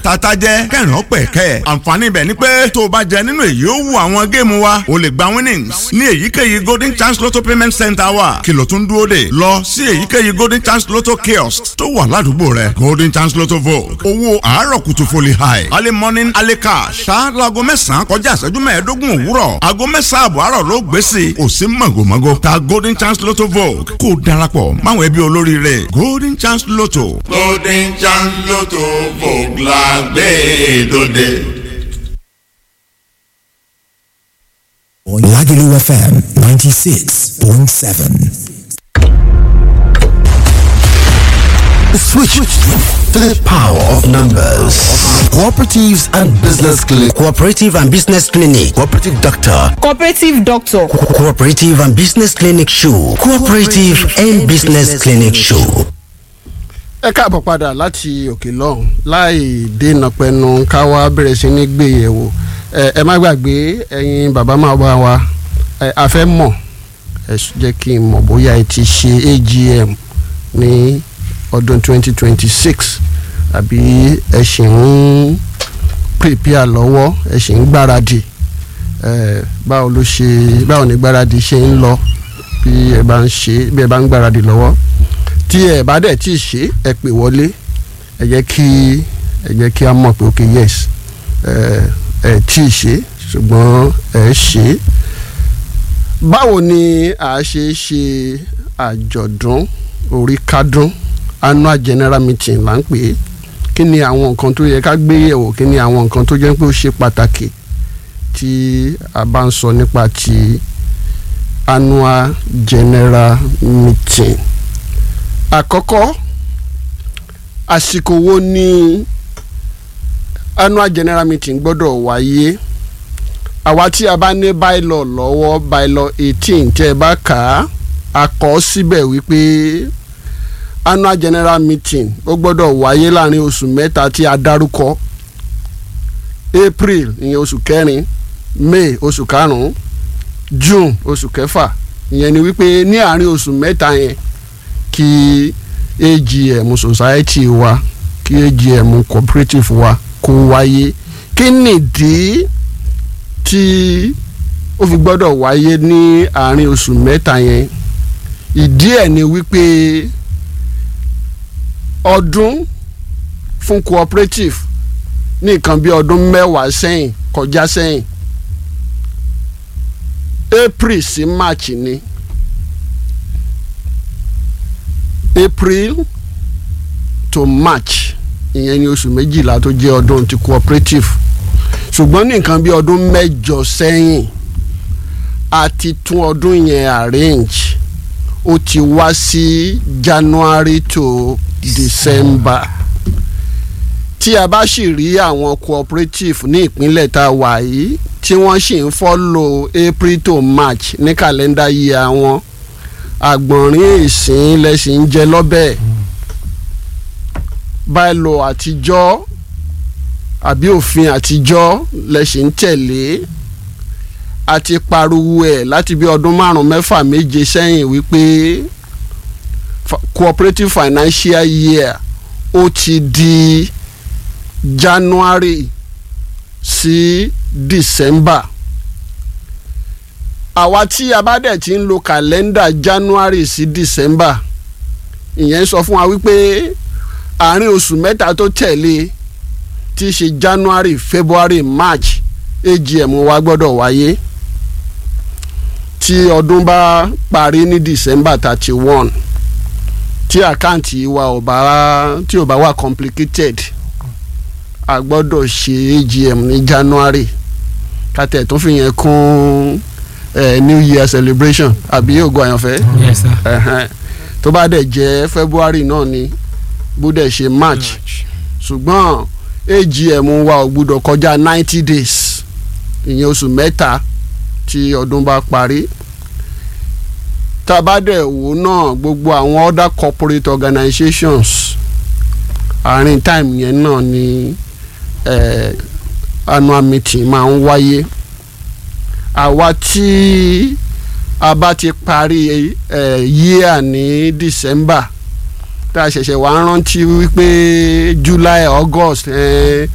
tata jẹ́ kẹrin ọpẹ kẹ àǹfààní ibẹ̀ ni pé tó o bá jẹ nínú èyí ó wù àwọn géèmù wa o lè gba winnings ní èyíkéyìí golden chance lotto payment center wa kìlọ̀ tún dúró dè lọ sí èyíkéyìí golden chance lotto kiosk tó wà ládùúgbò rẹ golden chance lotto vogue owó àárọ̀ kùtù foli high early morning early cash ṣáájú aago mẹ́sàn-án kọjá ìṣẹ́jú mẹ́ẹ̀ẹ́dógún òwúrọ̀ aago mẹ́sàn-án àbọ̀ àárọ̀ ló gbé sí i kò sí màgòmágó ta golden chance lotto vogue kó o darapọ̀ máwọn ẹbí olóríire golden chance lotto. golden chance lotto vogue la gbé dòde. Lagelu FM 96.7. Switch to the power of numbers. Cooperatives and Business Clinic. Cooperative and Business Clinic. Cooperative Doctor. cooperative doctor Co- Cooperative and Business Clinic Show. Cooperative and Business Clinic Show. ẹ káàbọ̀ padà láti òkè lọ́hùn láì dènà pẹnu ká wá bẹ̀rẹ̀ sí ní gbé yẹ̀wò ẹ ẹ má gbàgbé ẹ̀yin bàbá máa bá wa ẹ a fẹ́ mọ̀ ẹ s- jẹ́ kí n mọ̀ bóyá ẹ ti ṣe AGM ní ọdún 2026 àbí ẹ ṣì ń prepare lọ́wọ́ ẹ ṣì ń gbáradì ẹ báwo ló ṣe báwo ni gbáradì ṣe ń lọ bí ẹ bá ń ṣe bí ẹ bá ń gbáradì lọ́wọ́ tí ẹ bá dẹ̀ tí ì ṣe ẹ pè wọlé ẹ jẹ́ kí ẹ jẹ́ kí a mọ̀ pé ok yes ẹ ẹ tí ì ṣe ṣùgbọ́n ẹ ṣe báwo ni a ṣe ṣe àjọ̀dún orí kádún annual general meeting là ń pè é kí ni àwọn nǹkan tó yẹ ká gbé yẹ̀wò kí ni àwọn nǹkan tó jẹ́ pé ó ṣe pàtàkì tí a bá ń sọ nípa ti annual general meeting àkọ́kọ́ àsìkò wo ni annual general meeting gbọ́dọ̀ wáyé àwa tí a bá ní bylaw lọ́wọ́ bylaw eighteen tẹ́ ẹ bá kà á a kọ síbẹ̀ wípé annual general meeting ó gbọ́dọ̀ wáyé láàrin oṣù mẹ́ta tí a dárúkọ april ìyẹn oṣù kẹrin may oṣù karùn-ún june oṣù kẹfà ìyẹn ni wípé ní àárín oṣù mẹ́ta yẹn kí agm society wa kí agm cooperative wa kó wáyé kí nìdí tí ó fi gbọ́dọ̀ wáyé ní àárín oṣù mẹ́ta yẹn ìdí ẹ̀ ni wípé ọdún fún cooperative ní nǹkan bí ọdún mẹ́wàá sẹ́yìn kọjá sẹ́yìn april sí march ni april to march ìyẹn ni oṣù méjìlá tó jẹ́ ọdún ti cooperative ṣùgbọ́n ní nǹkan bí ọdún mẹ́jọ sẹ́yìn a ti tún ọdún yẹn arrange ó ti wá sí january to december tí a bá sì rí àwọn cooperative ní ìpínlẹ̀ tá a wà yìí tí wọ́n sì ń follow april to march ní kàlẹ́ndà yìí àwọn àgbọ̀nrín ìsìn lẹ́sìn ń jẹ lọ́bẹ̀ báìlò àtijọ́ àbí òfin àtijọ́ lẹ́sìn ń tẹ̀lé àti pariwo ẹ̀ láti bí ọdún márùn-ún mẹ́fà méje sẹ́yìn wípé fa- cooperative financial year ó ti di january sí december àwa tí a bá dẹ̀ ti ń lo kàlẹ́ndà january sí december ìyẹn sọ fún wa wípé àárín oṣù mẹ́ta tó tẹ̀lé tí í ṣe january february march agm wa gbọ́dọ̀ wáyé tí ọdún bá parí ní december thirty one tí àkáǹtì wa ò bá tí ò bá wà complicated a gbọ́dọ̀ ṣe agm ní january kátẹ́ tó fi yẹn kún eh, new year celebration àbí ògo àyànfẹ́ yes sir. ẹ̀hẹ́n. tó bá dẹ̀ jẹ́ february náà ni bó dẹ̀ ṣe march ṣùgbọ́n agm wa ò gbúdọ̀ kọjá ninety days ìyẹn oṣù mẹ́ta tí ọdún bá parí tá a bá dẹ̀ wò náà gbogbo àwọn other corporate organizations àárín time yẹn náà ni eh, annual meeting máa ń wáyé àwa tí a bá ti parí eh, year ní december tá a ṣẹ̀ṣẹ̀ wá rántí wípé july august eh,